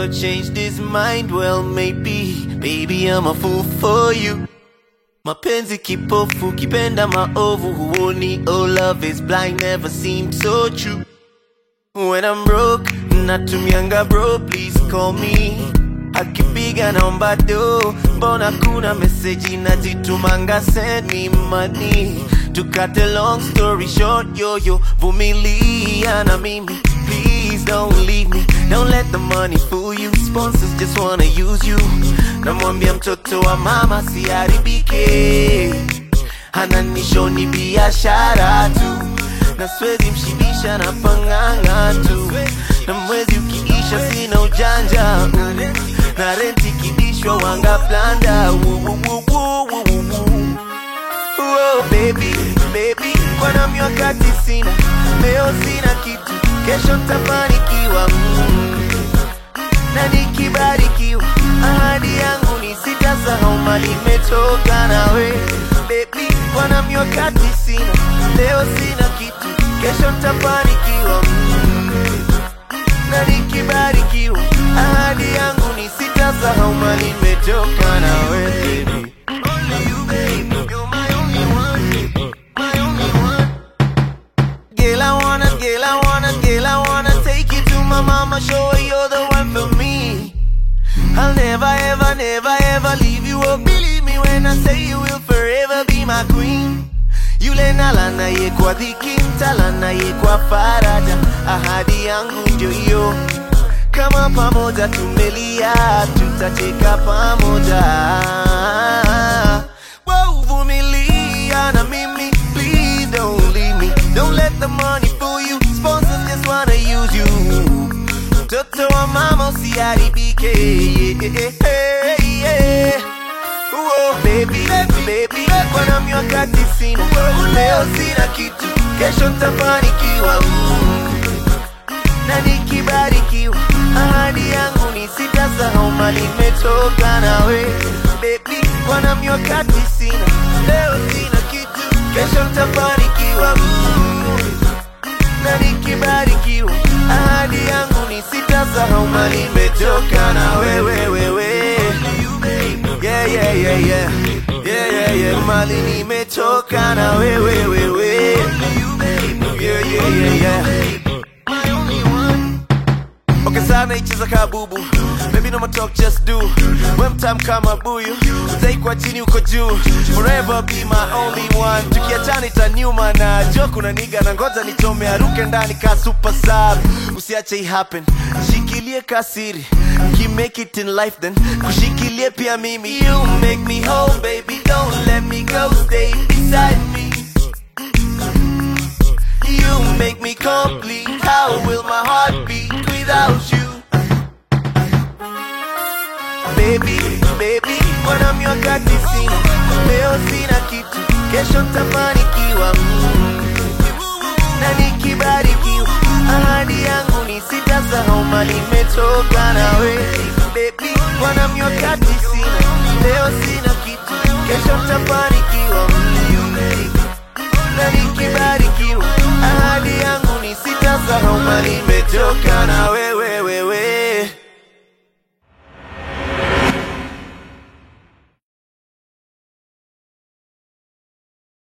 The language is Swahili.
never changed his mind. Well, maybe, baby, I'm a fool for you. Mapenzi kipofu, kipenda maovu, huoni. Oh, love is blind, never seemed so true. When I'm broke, natumianga bro, please call me. Akipiga naomba do, mbona kuna meseji nazitumanga, send me money. To cut a long story short, yo yo, vumilia na mimi. Please don't leave me, don't let the money fool you. Sponsors just wanna use you. Namwambia mtoto wa mama siharibike, ananishoni biashara tu na swezi mshibisha na panganga tu, na mwezi ukiisha sina ujanja mm. na renti kidishwa wanga blanda Oh, baby, baby, kwana miwakati sina, leo sina kitu, kesho ntafanikiwa mm. na nikibarikiwa, ahadi yangu ni sitasahau mali imetoka nawe baby, kwana miwakati sina, leo sina kitu, kesho ntafanikiwa mm. na nikibarikiwa, ahadi yangu ni sitasahau mali imetoka nawe baby. Only you, baby, you're my only one, my only one. Girl, I wanna, girl, I wanna, girl, I wanna take you to my mama, show her you're the one for me. I'll never, ever, never, ever leave you. Oh, believe me when I say you will forever be my queen. Yule nalana ye kwa dhiki, mtalana ye kwa faraja. Ahadi yangu ndio hiyo, kama pamoja tumelia, tutacheka pamoja. Wow, vumilia na mimi, please don't leave me. Don't let the money fool you. Sponsors just wanna use you. Mtoto wa mama usiharibike. Yeah, yeah, yeah. Oh, baby, baby, kwana miwakati sina, leo sina kitu, kesho ntafanikiwa mm. na nikibarikiwa, ahadi yangu ni sitasahau mali imetoka nawe baby, kwana miwakati sina, leo sina kitu, kesho ntafanikiwa mm. na nikibarikiwa, ahadi yangu ni sitasahau mali imetoka na wewe wewe. Yeah, yeah, yeah, yeah. Yeah, yeah, yeah. Mali nimetoka na wewe wewe. Yeah, yeah, yeah, yeah. Okay, sana icheza kabubu Baby no more talk just do When time kama buyu Stay kwa chini uko juu Forever be my only one Tukiachana itaniuma na jo kuna niga na ngoja nichome aruke ndani ka super sub Usiache i happen Shikilie kasiri Ki make it in life then Kushikilie pia mimi You make me whole baby Don't let me go Stay beside me You make me complete. How will my heart beat without you? Baby, baby, kwana miwakati sina, leo sina kitu, kesho ntafanikiwa mm. na nikibarikiwa, ahadi yangu ni sitasahau mali imetoka nawe baby, kwana miwakati sina, leo sina kitu, kesho ntafanikiwa mm.